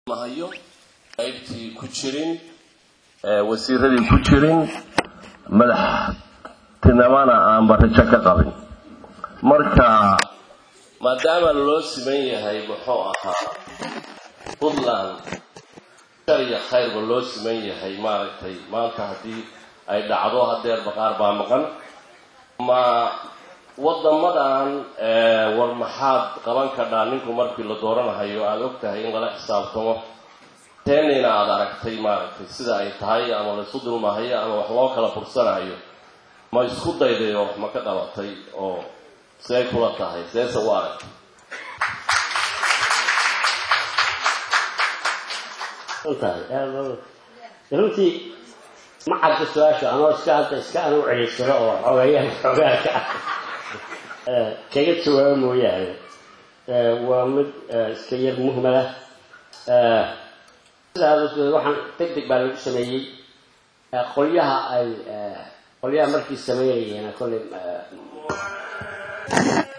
mahayo qaybtii ku jirin wasiiradii ku jirin madaxtinimana aanba rajo ka qabin marka maadaama loo siman yahay muxuu ahaa puntland shar iyo khayrba loo siman yahay maaragtay maanta haddii ay dhacdo hadeer baqaar baa maqan ma wadamadan war maxaad qaban kadhaa ninku markii la dooranahayo aada og tahay in lala xisaabtamo teenina aada aragtay maaragtay sida ay tahay ama laysu dulmahayo ama wax loo kala fursanayo ma isku daydayo wax ma ka qabatay oo see kula tahay seese u aragtay runtii ma cadda su-aasha anoo iska hadda iska anu celiysiro oo xogeeyaan xogaalka ah kaga jawaabo mooyaane waa mid iska yar muhmala waxaan deg deg baa lagu sameeyey qolyaha ay qolyaha markii sameynayeen kolley